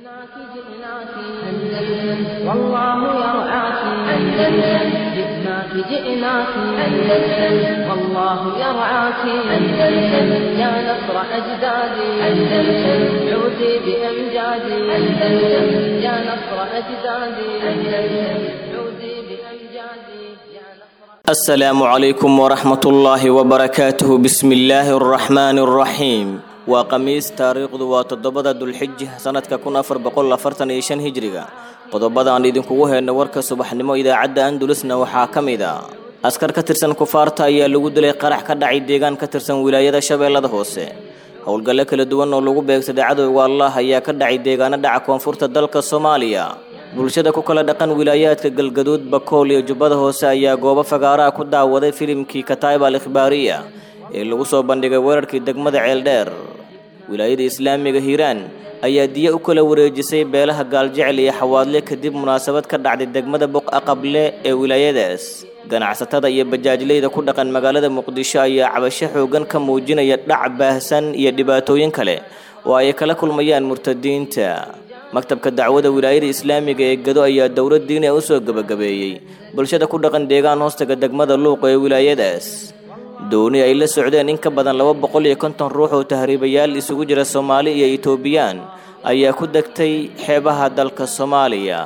جئناك جئناك أندلس والله يرعاك أندلس جئناك جئناك أندلس والله يرعاك أندلس يا نصر أجدادي أندلس عودي بأمجادي أندلس يا نصر أجدادي أندلس عودي بأمجادي يا نصر السلام عليكم ورحمة الله وبركاته بسم الله الرحمن الرحيم waa khamiis taariikhdu waa toddobada dulxija sanadka kun afar boqol afartan iyo shan hijriga qodobada aan idinkugu heyno warka subaxnimo idaacadda andalusna waxaa ka mid ah askar ka tirsan kufaarta ayaa lagu dilay qarax ka dhacay deegaan ka tirsan wilaayada shabeellada hoose howlgallo kala duwan oo lagu beegsaday cadowga allah ayaa ka dhacay deegaano dhaca koonfurta dalka soomaaliya bulshada ku kala dhaqan wilaayaadka galgaduud bakool iyo jubbada hoose ayaa goobo fagaaraha ku daawaday filimkii kataib al ikhbaariya ee lagu soo bandhigay weerarkii degmada ceeldheer wilaayada islaamiga hiiraan ayaa diya u kala wareejisay beelaha gaaljecel iyo xawaadle kadib munaasabad ka dhacday degmada buqa qable ee wilaayadaas ganacsatada iyo bajaajleyda ku dhaqan magaalada muqdisho ayaa cabasho xoogan ka muujinaya dhac baahsan iyo dhibaatooyin kale oo ay kala kulmayaan murtadiinta maktabka dacwada wilaayada islaamiga ee gado ayaa dowlad diini u soo gebagabeeyey bulshada ku dhaqan deegaan hoostaga degmada luuqa ee wilaayadaas dooni ay la socdeen in ka badan laba boqol iyo konton ruux oo tahriibayaal isugu jira soomaali iyo etoobiyaan ayaa ku degtay xeebaha dalka soomaaliya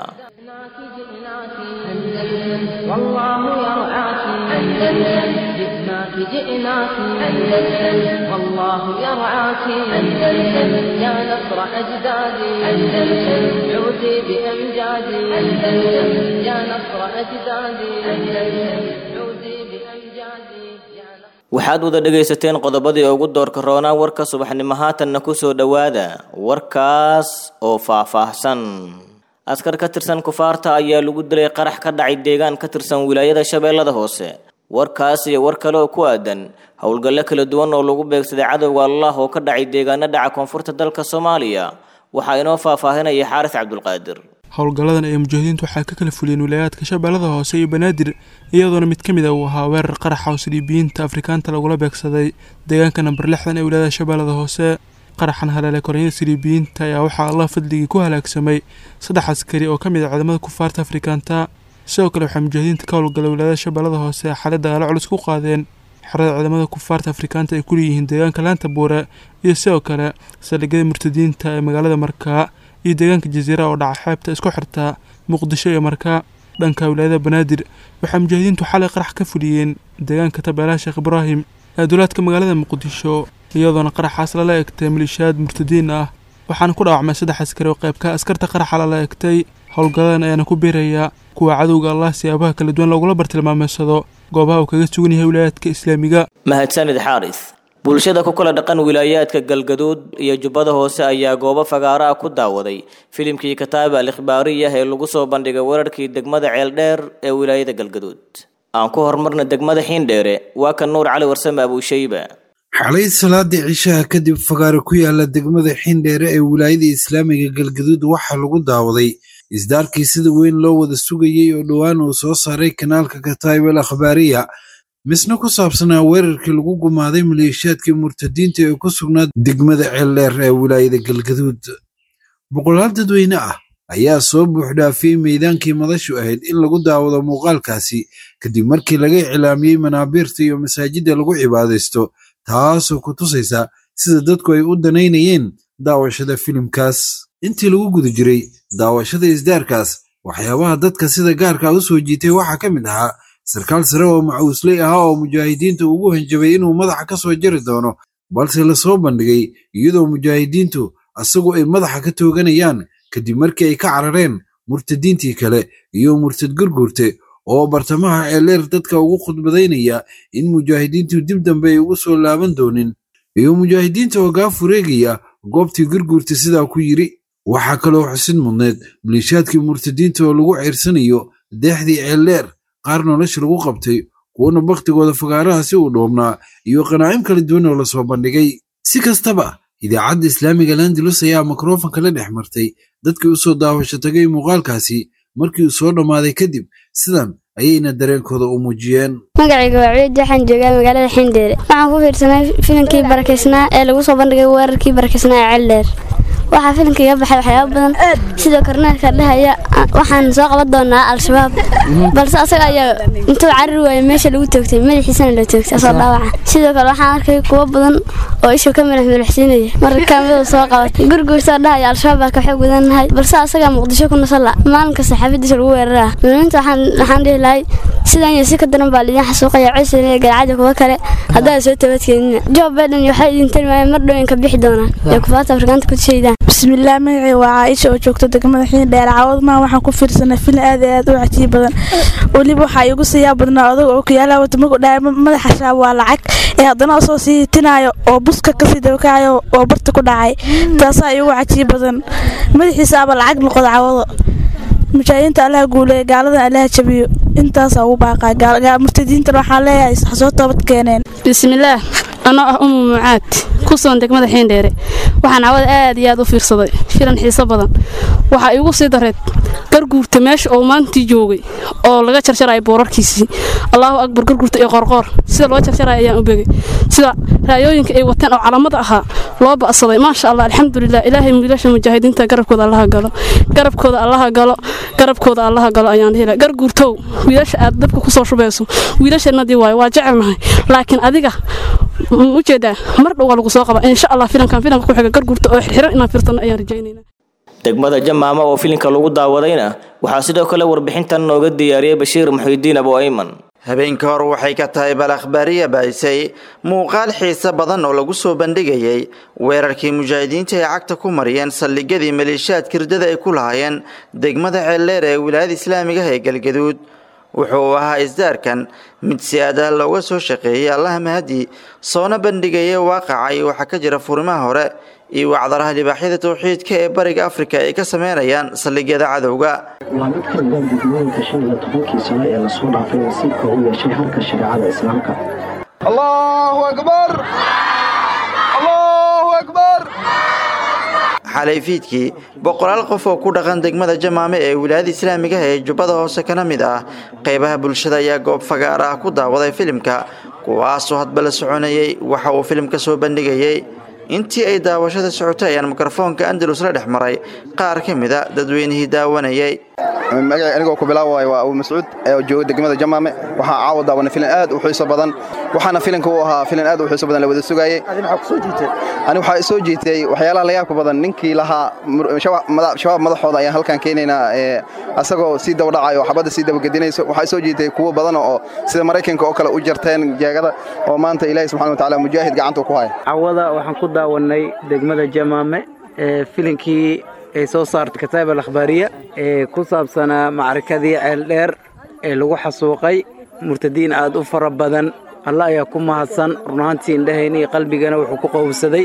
جئناك جئناك أندلس والله يرعاك أندلس جئناك جئناك أندلس والله يرعاك أندلس يا نصر أجدادي أندلس عودي بأمجادي أندلس يا نصر أجدادي أندلس عودي بأمجادي يا نصر waxaad wada dhegaysateen qodobadii ugu doorka roonaa warka subaxnimo haatanna ku soo dhowaada warkaas oo faahfaahsan askar ka tirsan kufaarta ayaa lagu dilay qarax ka dhacay deegaan ka tirsan wilaayada shabeellada hoose warkaas iyo war kale oo ku aadan howlgallo kala duwan oo lagu beegsaday cadowga allah oo ka dhacay deegaano dhaca koonfurta dalka soomaaliya waxaa inoo faahfaahinaya xaaris cabdulqaadir howlgalladan ee mujaahidiintu waxaa ka kala fuliyeen wilaayaadka shabeellada hoose iyo banaadir iyadoona mid ka mid a uu ahaa weerar qaraxa oo siliibiyiinta afrikaanta lagula beegsaday deegaanka namber lixdan ee wilaayada shabeellada hoose qaraxan haleele koronyada siliibiyiinta ayaa waxaa allah fadligii ku halaagsamay saddex askari oo ka mid ah ciidamada kufaarta afrikaanta sidoo kale waxaa mujaahidiinta ka howlgalay wilaayada shabeellada hoose xalay dagaalo culus ku qaadeen xerada ciidamada kufaarta afrikaanta ay kuleeyihiin deegaanka laanta buure iyo sidoo kale saldhigyada murtadiinta ee magaalada markaa iyo deegaanka jasiira oo dhaca xeebta isku xirta muqdisho iyo markaa dhanka wilaayada banaadir waxaa mujaahidiintu xalay qarax ka fuliyeen deegaanka tabeelaha sheekh ibraahim ee duulaadka magaalada muqdisho iyadoona qaraxaas lala egtay maliishaad murtadiin ah waxaana ku dhaawacmay saddex askari oo qaybka askarta qaraxa lala egtay howlgalladan ayaana ku beeraya kuwa cadowga allah siyaabaha kala duwan loogula bartilmaameysado goobaha uu kaga sugan yahay wilaayaadka islaamiga mahadsanid xaaris bulshada ku kala dhaqan wilaayaadka galgaduud iyo jubbada hoose ayaa goobo fagaaro ah ku daawaday filimkii kataaba al ikhbaariyah ee lagu soo bandhigay weerarkii degmada ceeldheer ee wilaayada galgaduud aan ku horumarna degmada xiindheere waa ka nuur cali warsame abuushayba xalay salaadii cishaha kadib fagaaro ku yaala degmada xindheere ee wilaayada islaamiga galgaduud waxaa lagu daawaday isdaarkii sida weyn loo wada sugayey oo dhowaan uu soo saaray kanaalka kataib al akhbaariya misna ku saabsanaa weerarkii lagu gumaaday maleeshiyaadkii murtadiinta ee ku sugnaa degmada ceeldheer ee wilaayada galgaduud boqolaal dadweyne ah ayaa soo buuxdhaafiyey meydaankii madashu ahayd in lagu daawado muuqaalkaasi kadib markii laga iclaamiyey manaabiirta iyo masaajidda lagu cibaadaysto taasoo ku tusaysa sida dadku ay u danaynayeen daawashada filimkaas intii lagu guda jiray daawashada isdaarkaas waxyaabaha dadka sida gaarka u soo jiitay waxaa ka mid ahaa sarkaal sare oo macuusley ahaa oo mujaahidiinta ugu hanjabay inuu madaxa ka soo jari doono balse lasoo bandhigay iyadoo mujaahidiintu asagu ay madaxa ka tooganayaan kadib markii ay ka carareen murtadiintii kale iyo murtad gurgurte oo bartamaha ceeleer dadka ugu khudbadaynaya in mujaahidiintu dib dambe ay ugu soo laaban doonin iyo mujaahidiinta oo gaaf wareegaya goobtii gurgurta sidaa ku yiri waxaa kaloo xusid mudneed maliishaadkii murtadiinta oo lagu ceersanayo deexdii ceeldheer qaar nolosha lagu qabtay kuwana bakhtigooda fagaaraha si uu dhoobnaa iyo qanaacim kala duwan oo lasoo bandhigay si kastaba idaacadda islaamiga landalus ayaa mikrofonka la dhex martay dadkii u soo daawasho tagay muuqaalkaasi markii uu soo dhammaaday kadib sidan ayayna dareenkooda u muujiyeen magacayga waa ciid waxaan joogaa magaalada xindheere waxaan ku fiirsanay filimkii barakeysnaa ee lagu soo bandhigay weerarkii barakeysnaa ee celdheer waxaa filimka iga baxay waxyaaba badan sidoo korneelka dhahaya waxaan soo qaban doonaa al-shabaab balse asaga ayaa intuu cariri waayay meesha lagu toogtay madaxiisana la toogtay asoo dhaawaca sidoo kale waxaan arkay kuwo badan oo isha ka madax madaxsiinaya marka kaamiduu soo qabatay gurguurtoo dhahaya al-shabaab baa ka xoog badannahay balse asagaa muqdisho ku nasala maalinka saxaafadiisa lagu weeraraa muslimiinta waxaan dhihi lahay sidan iyo si ka daran baa lidiin xasuuqaya cusub iyo galcada kuwa kale haddaad soo tabadkeenina joe biden waxay idin tilmaameen mar dhowin ka bixi doonaan ee kufaata afrikaanta ku shaydaan bismillaah magacii waa caaisha oo joogta degmada xiindheer caawadmaa waxaan ku fiirsanay filin aad iyo aad u cajiib badan weliba waxaa igu siiyaa badnaa odag oo kiyaalaha wata markuu dhahay madaxa shaab waa lacag ee haddana soo sii tinaayo oo buska kasii dabakacayo oo barta ku dhacay taasaa igu cajiib badan madaxiisa aba lacag noqoda cawado mujaahidiinta allaha guuleeya gaaladan allaha jabiyo intaasaa ugu baaqaa murtadiintan waxaan leeyahay soo toobad keeneen bismillaah anoo ah umu mucaad ku sugan degmada xiindheere waxaan cawada aad iyo aad u fiirsaday filan xiiso badan waxaa iigu sii dareed garguurta meesha oo maantii joogay oo laga jarjaraya boorarkiisii allaahu akbar garguurta iyo qorqoor sida loo jarjaraya ayaan u begay sida raayooyinka ay wateen oo calamada ahaa loo ba'saday maasha allah alxamdulilah ilaahay wiilasha mujaahidiinta garabkooda allaha galo garabkooda allaha galo garabkooda allaha galo ayaan dhihi garguurtow wiilasha aad dabka kusoo shubayso wiilashannadii waayo waa jecelnahay laakiin adiga ujeedaa mar dhow waa lagu soo qaba insha allah filankan filanka ku xiga garguurta oo xirxiran inaan fiirsano ayaan rajaynayna degmada jamaama oo filinka lagu daawadayna waxaa sidoo kale warbixintan nooga diyaariyey bashiir muxiidiin abu ayman habeenka hor waxay ka tahay bal akhbaariya baahisay muuqaal xiise badan oo lagu soo bandhigayay weerarkii mujaahidiinta ay cagta ku mariyeen saldhigyadii maleeshiyaadka hirdada ay ku lahaayeen degmada ceeldheer ee wilaayada islaamiga ee galgaduud wuxuu ahaa isdaarkan mid si aadaal looga soo shaqeeyey allaha mahadi soona bandhigaya waaqaca iyo waxaa ka jira furimaha hore iyo wacdaraha libaaxyada tawxiidka ee bariga afrika ay ka sameynayaan saldhigyada cadowga waa mid ka mida gudmooyinka shan iyo tobankii sano ee lasoo dhaafay nasiibka u yeeshay halka shareecada islaamka allahu akbar allahu akbar xalay fiidkii boqolaal qof oo ku dhaqan degmada jamaame ee wilaayada islaamiga ee jubbada hoose kana mid ah qaybaha bulshada ayaa goob fagaar ah ku daawaday filimka kuwaasoo hadba la soconayay waxa uu filimka soo bandhigayay intii ay daawashada socotay ayaan mikrofoonka andalus la dhex maray qaar ka mida dadweynihii daawanayay magaci anigoo ku bilaabay waa abu mascuud oo jooga degmada jamaame waxaa caawa daawanay filan aad u xiiso badan waxaana filanka u ahaa filan aad u xiiso badan la wada sugaayey ani waxaa soo jiitay waxyaalaha la yaabka badan ninkii lahaa shabaab madaxooda ayaan halkan keenaynaa asagoo sii dabadhacayo xabadda sii dabagedinayso waxaa soo jiitay kuwo badan oo sida maraykanka oo kale u jarteen jeegada oo maanta ilaahi subxana watacaala mujaahid gacanta ku haya cawada waxaan ku daawanay degmada jamaame ee filinkii ay soo saartay kataab al akhbaariya ee ku saabsanaa macrakadii ceeldheer ee lagu xasuuqay murtadiin aad u fara badan alla ayaa ku mahadsan runaantii indhahayna iyo qalbigana wuxuu ku qowbsaday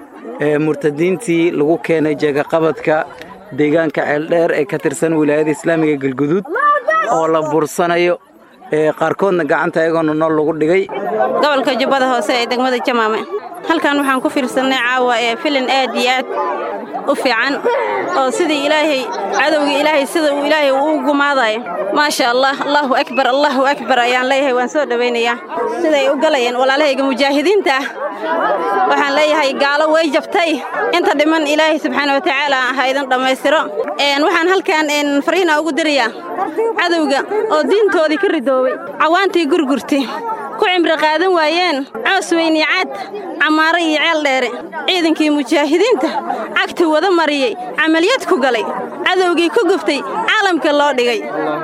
murtadiintii lagu keenay jeegaqabadka deegaanka ceeldheer ee ka tirsan wilaayada islaamiga galguduud oo la bursanayo qaarkoodna gacanta ayagoona nool lagu dhigay gobolka jubbada hoose ee degmada jamaame halkan waxaan ku fiirsannay caawa ee filin aad iyo aad u fiican oo sidii ilaahay cadowga ilaahay sida uu ilaahay uu gumaadayo maasha allah allahu akbar allahu akbar ayaan leeyahay waan soo dhowaynayaa siday u galayeen walaalahayga mujaahidiinta ah waxaan leeyahay gaalo way jabtay inta dhiman ilaahay subxaana watacaala ha idin dhammaystiro waxaan halkan fariina ugu dirayaa cadowga oo diintoodii ka ridoobay cawaantii gurgurti ku cimri qaadan waayeen coos weyni caad camaaro iyo ceel dheere ciidankii mujaahidiinta cagta wada mariyey camaliyad ku galay cadowgii ku guftay caalamka loo dhigay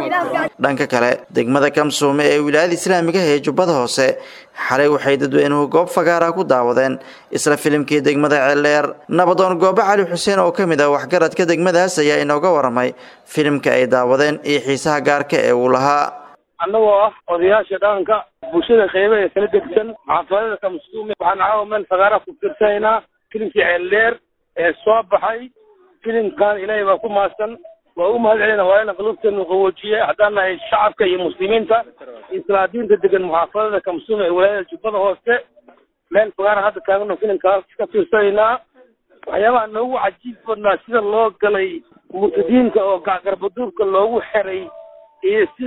dhanka kale degmada kamsuume ee wilaayada islaamiga ee jubbada hoose xalay waxay dadweynuhu goob fagaara ku daawadeen isla filimkii degmada ceeldheer nabadoon goobe cali xuseen oo ka mid ah waxgaradka degmadaas ayaa inooga waramay filimka ay daawadeen iyo xiisaha gaarka ee uu lahaa annagoo ah odayaasha dhaqanka bulshada qeyba ee kala degsan xaafadada kamsuume waxaan caawa meel fagaara ku fiirsanaynaa filimkii ceeldheer ee soo baxay filimkan ilaahay baa ku maadsan waa u mahad celina waa ina qulubteenu qaboojiye haddaan nahay shacabka iyo muslimiinta islaadiinta degan muxaafadada kamsuume ee walaayada jubbada hoose meel fagaara hadda taagano filimkaas ka fiirsanaynaa waxyaabaha noogu cajiib badnaa sida loo galay murtadiinta oo gacgarbaduubka loogu xeray iyo sida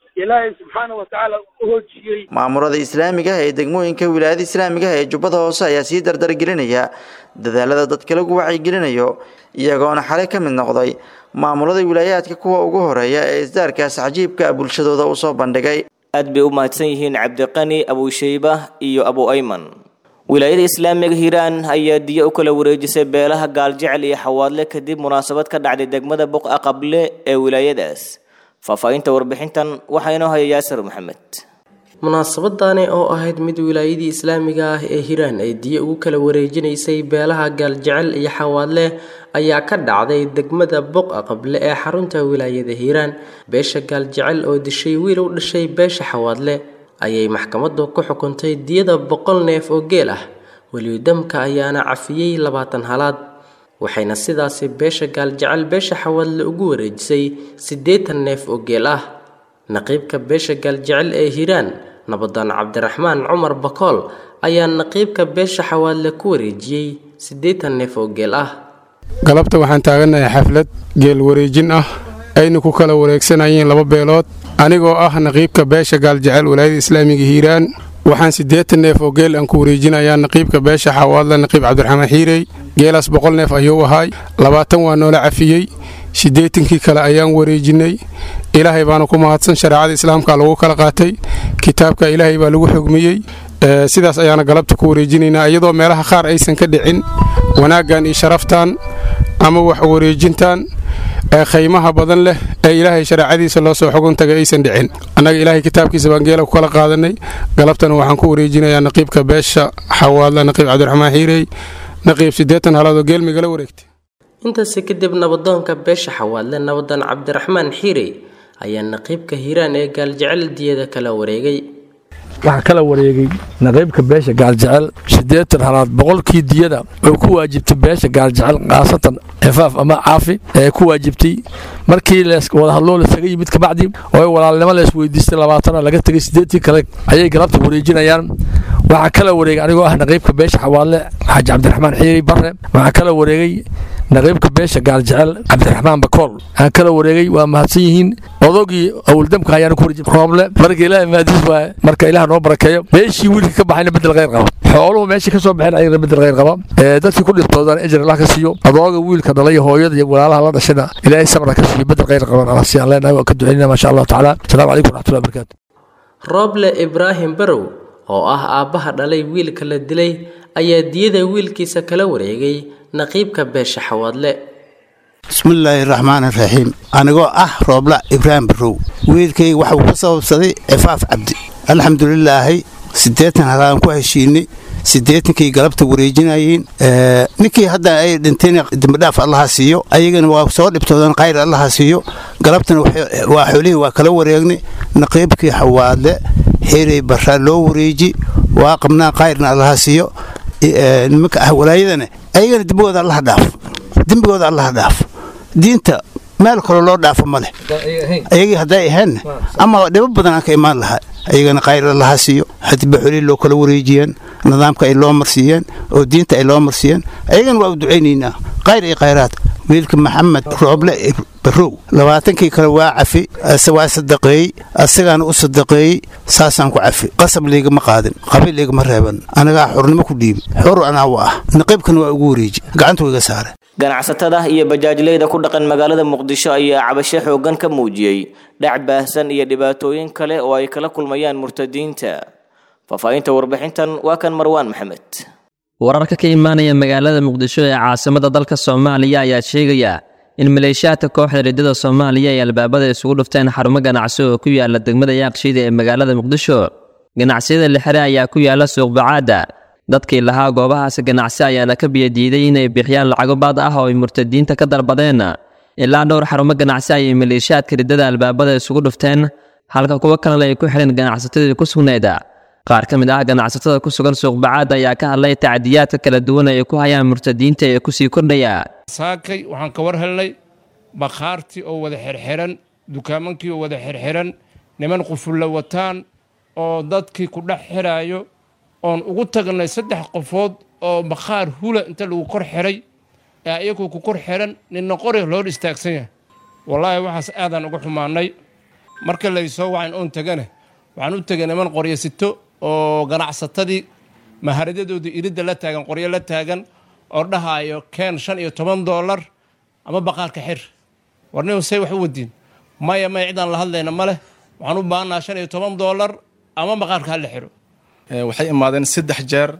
ilaahay subxaana watacaala u hoojiyey maamurada islaamiga ah ee degmooyinka wilaayada islaamiga ah ee jubbada hoose ayaa sii dardargelinaya dadaalada dadka lagu wacyigelinayo iyagoona xalay ka mid noqday maamulada wilaayaadka kuwa ugu horeeya ee isdaarkaas cajiibka bulshadooda u soo bandhigay aad bay u mahadsan yihiin cabdiqani abushayba iyo abu ayman wilaayada islaamiga hiiraan ayaa diyo u kala wareejisay beelaha gaaljecel iyo xawaadle kadib munaasabad ka dhacday degmada buqa qable ee wilaayadaas faahfaahinta warbixintan waxaa inoo haya yaasir maxamed munaasabadani oo ahayd mid wilaayadii islaamiga ah ee hiiraan ay diyo ugu kala wareejinaysay beelaha gaaljecel iyo xawaadle ayaa ka dhacday degmada buqa qable ee xarunta wilaayada hiiraan beesha gaaljecel oo dishay wiil u dhashay beesha xawaadle ayay maxkamaddu ku xukuntay diyada boqol neef oo geel ah weliyudamka ayaana cafiyey labaatan halaad waxayna sidaasi beesha gaaljecel beesha xawaadle ugu wareejisay siddeetan neef oo geel ah naqiibka beesha gaaljecel ee hiiraan nabadaan cabdiraxmaan cumar bakool ayaa naqiibka beesha xawaadle ku wareejiyey siddeetan neef oo geel ah galabta waxaan taaganahay xaflad geel wareejin ah ayna ku kala wareegsanayeen laba beelood anigoo ah naqiibka beesha gaaljecel walaayada islaamiga hiiraan waxaan siddeetan neef oo geel aan ku wareejinayaa naqiibka beesha xawaadle naqiib cabdiraxmaan xiirey geelaas boqol neef ayuu ahaay labaatan waa noola cafiyey siddeetankii kale ayaan wareejinay ilaahay baana ku mahadsan shareecada islaamka lagu kala qaatay kitaabka ilaahay baa lagu xugmiyey sidaas ayaana galabta ku wareejinaynaa iyadoo meelaha qaar aysan ka dhicin wanaaggan iyo sharaftan ama wax wareejintan ee khaymaha badan leh ee ilaahay shareecadiisa loo soo xugun tagay aysan dhicin annaga ilaahay kitaabkiisa baan geela ku kala qaadanay galabtana waxaan ku wareejinayaa naqiibka beesha xawaadla naqiib cabdiraxmaan xiirey naqiib siddeetan halaadoo geel migala wareegtay intaasi kadib nabadoonka beesha xawaadle nabadaan cabdiraxmaan xiirey ayaa naqiibka hiiraan ee gaaljecel diyada kala wareegay waxaa kala wareegay naqiibka beesha gaaljecel siddeetan halaad boqolkii diyada oo ku waajibtay beesha gaaljecel khaasatan xifaaf ama caafi ee ku waajibtay markii wadahadloo lasaga yimid kabacdi oo walaalnimo la isweydiistay labaatana laga tegay siddeetii kale ayay galabta wareejinayaan waxaa kala wareegay anigoo ah naqiibka beesha xawaadle xaaji cabdiraxmaan xiiri barre waxaa kala wareegay naqiibka beesha gaaljecel cabdiraxmaan bakool waxaa kala wareegay waa mahadsan yihiin odogii awaldamka ayaana ku wareejin rooble marka ilaah maadiis waaye marka ilaah noo barakeeyo meeshii wiilka ka baxayna bedel khayr qaba xooluhu meeshii ka soo baxeen ayagana bedel khayr qaba dadkii ku dhibtoodan ejar allah ka siiyo adooga wiilka dhalay hooyada iyo walaalaha la dhashayna ilaahay sabra ka siiyo bedel khayr qaban allah siyaan leenahay waa ka ducaynaa maasha allahu tacaala asalaamu calaykum waraxmatullahi wabarakaatu rooble ibraahim barow oo ah aabbaha dhalay wiilka la dilay ayaa diyada wiilkiisa kala wareegay naqiibka beesha xawaadle bismillaahi raxmaan iraxiim anigoo ah roobla ibraahim barow wiilkayga waxuu ka sababsaday cifaaf cabdi alxamdulilaahi siddeetan halaan ku heshiinay siddeetankii galabta wareejinayeen ninkii hadda ay dhintayna dembidhaaf allaha siiyo ayagana waa soo dhibtoodan khayr allaha siiyo galabtana waa xoolihii waa kala wareegnay naqiibkii xawaadle xirey barraa loo wareeji waa qabnaa khayrna allaha siiyo nimanka ah walaayadana ayagana dembigooda allaha dhaaf dembigooda allaha dhaaf diinta meel kaloo loo dhaafo ma leh ayagii hadday ahaynna ama dhibo badan aan ka imaan lahaa ayagana khayr allaha siiyo hadiba xolihii loo kala wareejiyeen nidaamka ay loo marsiiyeen oo diinta ay loo marsiiyeen ayagana waa u ducaynaynaa khayr iyo khayraad wiilka maxamed rooble barow labaatankii kale waa cafi ase waa sadaqeeyey asagaana u sadaqeeyey saasaan ku cafi qasab liigama qaadin qabiil liigama reeban anagaa xurnimo ku dhiibi xor anaa u ah naqiibkana waa ugu wareeji gacanta iga saare ganacsatada iyo bajaajleyda ku dhaqan magaalada muqdisho ayaa cabasho xooggan ka muujiyey dhac baahsan iyo dhibaatooyin kale oo ay kala kulmayaan murtadiinta faahfaahinta warbixintan waa kan marwaan maxamed wararka ka imaanaya magaalada muqdisho ee caasimada dalka soomaaliya ayaa sheegaya in maleeshiyaadka kooxda riddada soomaaliya ay albaabada isugu dhufteen xarumo ganacsi oo ku yaala degmada yaaqshiida ee magaalada muqdisho ganacsiyada lixire ayaa ku yaala suuqbacaada dadkii lahaa goobahaasi ganacsi ayaana ka biyadiiday inay bixiyaan lacago baad ah oo ay murtadiinta ka dalbadeen ilaa dhowr xarumo ganacsi ayay maleeshiyaadka riddada albaabada isugu dhufteen halka kuwo kalena ay ku xidheen ganacsatadii ku sugnayd qaar ka mid ah ganacsatada ku sugan suuqbacaad ayaa ka hadlay tacdiyaadka kala duwan ay ku hayaan murtadiinta ee kusii kordhaya saakay waxaan ka war helnay bakhaartii oo wada xirxiran dukaamankii oo wada xirxiran niman qufulla wataan oo dadkii ku dhex xiraayo oon ugu tagnay saddex qofood oo bakhaar hula inta lagu kor xiray ee ayagoo ku kor xiran ninna qori loo istaagsan yahay wallaahi waxaas aadaan uga xumaanay marka laysoo wacan oon tegane waxaan u tegay niman qoryo sito oo ganacsatadii maharadadoodii iridda la taagan qoryo la taagan oo dhahaayo keen shan iyo toban doolar ama baqaarka xir warnin say wax u wadiin maya maya cidaan la hadlayna ma leh waxaan u baahannaha shan iyo toban doolar ama baqaarka hala xiro waxay imaadeen saddex jeer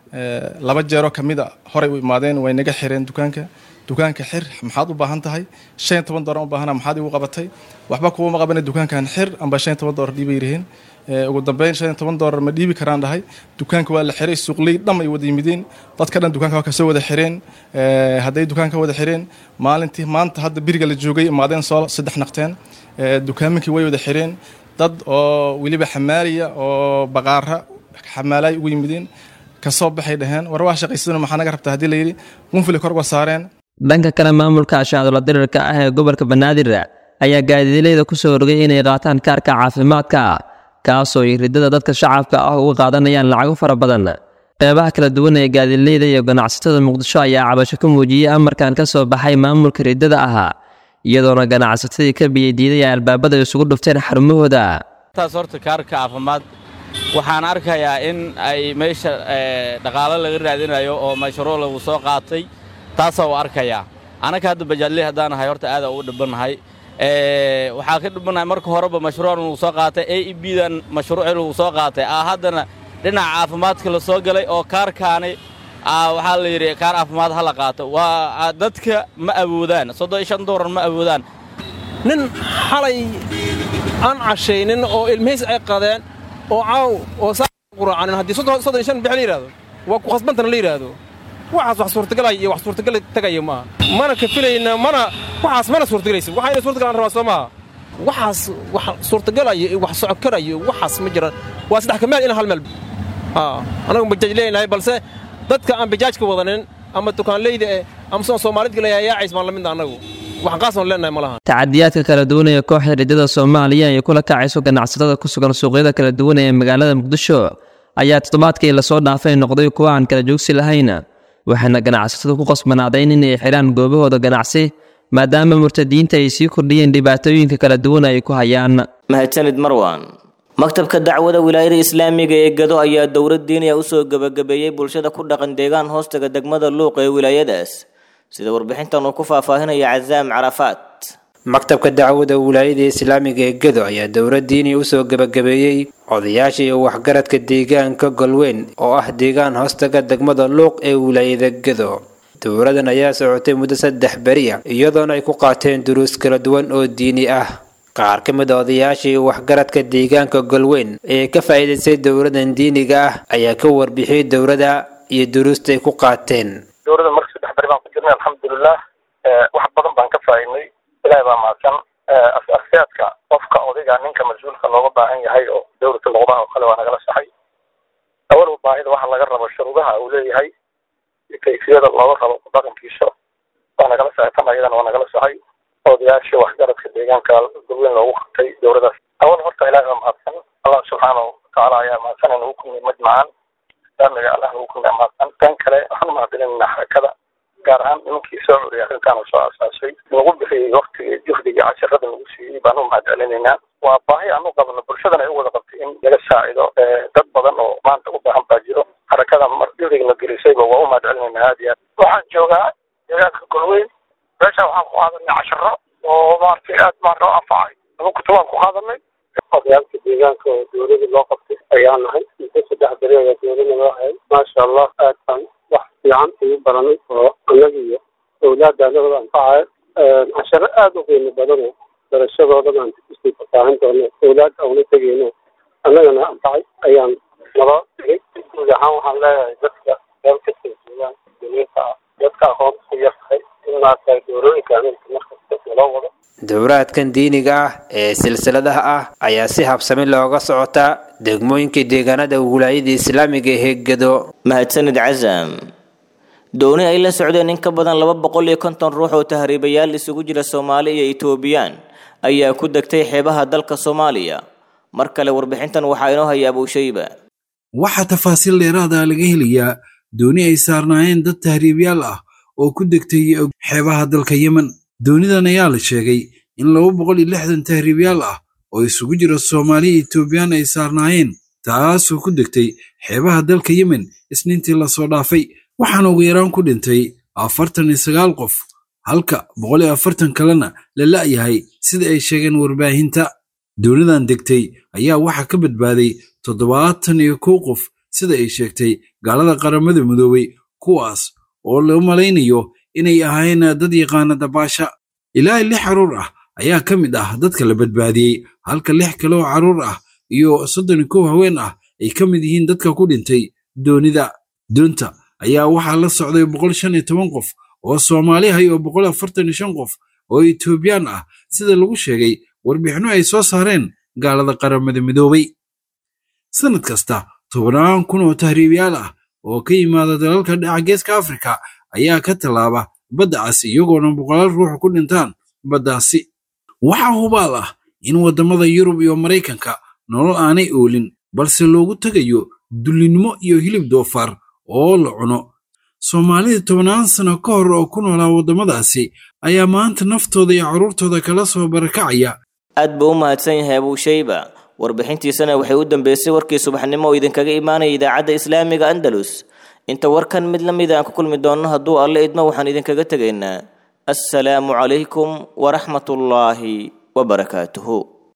laba jeeroo ka mid a horay u imaadeen way naga xireen dukaanka dukaanka xir maxaad u baahan tahay shan iyo toban doolar u baahana maxaad igu qabatay waxba kuuma qabana dukaankan xir amba shan iyo toban doolar dhiibay yiraheen ugu dambeyn shan iyo toban doolar ma dhiibi karaan dhahay dukaanka waa la xiray suuqley dham ay wada yimideen dadka dhan dukaanka waa kasoo wada xireen hadday dukaanka wada xireen maalintii maanta hadda biriga la joogay imaadeen soo saddex naqteen dukaaminkii way wada xireen dad oo weliba xamaaliya oo baqaara xamaalay ugu yimideen kasoo baxay dhaheen war waa shaqaysadana maxaa naga rabtaa haddii layidhi qunfili kor uga saareen dhanka kale maamulka ashaadulla dirirka ah ee gobolka banaadir ayaa gaadiidleyda ku soo rogay inay qaataan kaarka caafimaadka kaasoo ay ridada dadka shacabka ah uga qaadanayaan lacago fara badan qeybaha kala duwan ee gaadiidleyda iyo ganacsatada muqdisho ayaa cabasho ka muujiyey amarkan ka soo baxay maamulka ridada ahaa iyadoona ganacsatadii ka biyadiiday ay albaabada isugu dhufteen xarumahooda taas horta kaarka caafimaad waxaan arkayaa in ay meesha dhaqaalo laga raadinayo oo mashruuc lagu soo qaatay taasaa u arkayaa anaka hadda bajaadley haddaan ahay horta aada ugu dhibanahay waxaa ka dhibanahay marka horeba mashruucan lagu soo qaatay a e b dan mashruucii lagu soo qaatay aa haddana dhinaca caafimaadka la soo galay oo kaarkaani waxaa la yidhi kaar caafimaad ha la qaato waa dadka ma awoodaan soddon iyo shan doolar ma awoodaan nin xalay aan cashaynin oo ilmihiis ay qadeen oo caaw oo saaquraacanin haddii soddon iyo shan bix la yidhahdo waa ku khasbantana la yidhaahdo waxaas wax suurtagalaya iyo wax suurtagal tagaya maaha mana kafilayna mana waxaas mana suurtagalaysa waxa inay suurtagalaan rabaa soo maaha waxaas wax suurtagalaya iyo wax socokaraya waxaas ma jiraan waa saddex ka meel ina hal meel anagu bajaaj leenahay balse dadka aan bajaajka wadanin ama dukaanleyda eh ama sidaan soomaalidka leeyahay yaacays baan la midna annagu wax qaasaan leenahay ma laha tacadiyaadka kala duwan ee kooxda ridada soomaaliya ay kula kacayso ganacsatada ku sugan suuqyada kala duwan ee magaalada muqdisho ayaa toddobaadkii lasoo dhaafay noqday kuwa aan kala joogsi lahayn waxaana ganacsatadu ku qasbanaadeen inay xidhaan goobahooda ganacsi maadaama murtadiinta ay sii kordhiyeen dhibaatooyinka kala duwan ay ku hayaan mahadsanid marwan maktabka dacwada wilaayada islaamiga ee gado ayaa dowlad diiniya usoo gebagabeeyey bulshada ku dhaqan deegaan hoostaga degmada luuq ee wilaayadaas sida warbixintan uu ku faahfaahinaya cazaam carafaat maktabka dacwada wilaayada islaamiga ee gado ayaa dowlad diini usoo gebagabeeyey odayaasha iyo waxgaradka deegaanka golweyn oo ah deegaan hoostaga degmada luuq ee wilaayada gado dowladan ayaa socotay muddo saddex beriya iyadoona ay ku qaateen duruus kala duwan oo diini ah qaar ka mid a odayaasha iyo waxgaradka deegaanka golweyn ee ka faa'iidaystay dowladan diiniga ah ayaa ka warbixiyey dowladda iyo duruusta ay ku qaateen dowladda marka saddex beri baan ku jirnay alxamdulilah wax badan baan ka faa'iidnay ilaahay baa mahadsan as-aasaadka qofka odayga ninka mas-uulka looga baahan yahay oo dowlata luqdaha oo kale waa nagala saxay awalba baahida waxa laga rabo shuruudaha uu leeyahay iyo kayfiyada looga rabo dhaqankiisa waa nagala saxay tan ayadana waa nagala saxay odayaasha waxgaradka deegaanka golweyn loogu qabtay dowladaas awal horta ilaahay baa mahadsan allah subxaanahu watacaala ayaa mahadsan nagu kulmiyey majmacan islaamiga allah nagu kulmiya mahadsan tan kale waxaan u mahadcelinayna xarakada gaar ahaan nimankii soo curiyay arrintaan soo asaasay nagu bixiyey waktigii juhdiga casharada nagu siiyey baan u mahadcelinaynaa waa baahi aan u qabno bulshadan ay u wada qabtay in laga saacido dad badan oo maanta u baahan baa jiro xarakada mar juhdigna gelisayba waa u mahadcelinaynaa aad iyo aad waxaan joogaa deegaanka golweyn meeshaan waxaan ku qaadanay casharo oo maaragtay aad maarata u anfacay laba kutubaan ku qaadanay odayaalka deegaanka oo dowladii loo qabtay ayaa nahay muddo saddex beri ayaa dowladna loo hayay maasha allah aad baan wax fiican ugu baranay oo annaga iyo awlaadda anagooda anfacaya casharo aad u qiimo badan oo barashadooda baan kusii fasaahin doono awlaad auna tegeyno annagana anfacay ayaan nala tegay guud ahaan waxaan leeyahay dadka meel kasta joogaan duniinta ah dadka aqoonta ku yar tahay in maaragtay doorooyinka ameerika markasta naloo wado dowlaadkan diiniga ah ee silsiladaha ah ayaa si habsami looga socotaa degmooyinka deegaanada wilaayada islaamiga ee gado mahadsanid casaam dooni ay la socdeen in ka badan laba boqol iyo konton ruux oo tahriibayaal isugu jira soomaali iyo etoobiyaan ayaa ku degtay xeebaha dalka soomaaliya mar kale warbixintan waxaa inoo haya abuushayba waxaa tafaasiil dheeraada laga helayaa dooni ay saarnaayeen dad tahriibyaal ah oo ku degtay xeebaha dalka yemen doonidan ayaa la sheegay in laba boqol iyo lixdan tahriibyaal ah oo isugu jira soomaali iyo etoobiyaan ay saarnaayeen taasoo ku degtay xeebaha dalka yemen isniintii lasoo dhaafay waxaana ugu yaraan ku dhintay afartan iyo sagaal qof halka boqol iyo afartan kalena la la'yahay sida ay sheegeen warbaahinta doonidan degtay ayaa waxaa ka badbaaday toddobaatan iyo kow qof sida ay sheegtay gaalada qaramada midoobay kuwaas oo loo malaynayo inay ahayn dad yaqaana dabaasha ilaa lix carruur ah ayaa ka mid ah dadka la badbaadiyey halka lix kale oo carruur ah iyo soddon iyo kow haween ah ay ka mid yihiin dadka ku dhintay doonida doonta ayaa waxaa la socday boqol shan iyo toban qof oo soomaali ah iyo boqol afartan iyo shan qof oo etoobiyaan ah sida lagu sheegay warbixinno ay soo saareen gaalada qaramada midoobay sannad kasta tobannaan kun oo tahriibiyaal ah oo ka yimaada dalalka dhaca geeska afrika ayaa ka tallaaba badda cas iyagoona boqolaal ruux ku dhintaan baddaasi waxaa hubaal ah in waddamada yurub iyo maraykanka nolol aanay oolin balse loogu tegayo dullinnimo iyo hilib doofaar oo la cuno soomaalida tobannaan sano ka hor oo ku noolaa waddamadaasi ayaa maanta naftooda iyo carruurtooda kala soo barakacaya aad buu u mahadsan yahay abuushayba warbixintiisana waxay u dambeysay warkii subaxnimo oo idinkaga imaanaya idaacadda islaamiga andalus inta warkan mid la mida aan ku kulmi doonno hadduu alle idmo waxaan idinkaga tegaynaa assalaamu calaykum waraxmatullaahi wabarakaatuhu